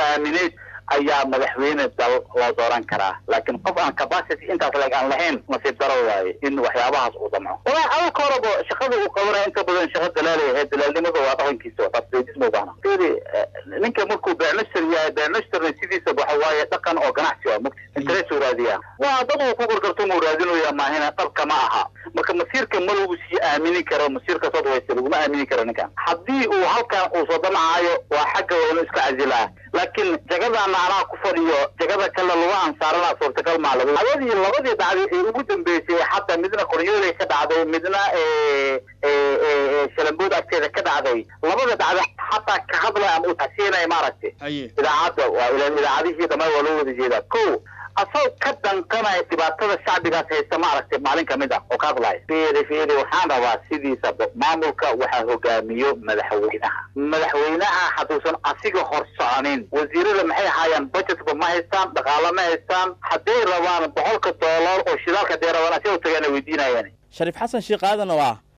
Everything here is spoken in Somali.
aaminayd ayaa madaxweyne dal loo dooran karaa laakiin qof aan capacity intaas leeg aan lahayn nasiib daro waaye in waxyaabahaas uu damco wala ada ka horaba shaqada uu qabanaya inta badan shaqa dalaalay ahayd dalaalnimada waa dhaqankiisa waa tasbeedis ma baahna firi ninka markuu beecnashar yahay beecnashtarna sidiisa waxa waaye dhaqan oo ganacsi waa mugti interest uu raadiyaa waa dad uu ku gargarto muu raadinaya maahina dhabka ma aha marka masiirka ma lagu sii aamini karo masiirka soo dhawaysta laguma aamini karo ninkan haddii uu halkan uu soo damcayo waa xagga waynu iska casilaa laakiin jagadaana anaa ku fadhiyo jagada kale lagu ansaarana suurtagal maa lagu labadii labadii dhacday ee ugu dambeysay xataa midna qoryoolay ka dhacday midna shalambood agteeda ka dhacday labada dhacda xataa ka hadlay ama utasiinaya maaragtay idaacadda waa idaacadihii dhamaan waa loo wada jeedaa ko asagoo ka danqanaya dhibaatada shacbigaas haysta maaragtay maalin kamid ah oo ka hadlaya fiiri fiiri waxaan rabaa sidiisa maamulka waxaa hogaamiyo madaxweynaha madaxweynaha hadduusan asiga hor soconin wasiirada maxay haayaan budgetba ma haystaan dhaqaalo ma haystaan hadday rabaan boqolka doolar oo shidaalka hadday rabaan asiga u tagaana weydiinayaan shariif xasan sheekh aadan oo ah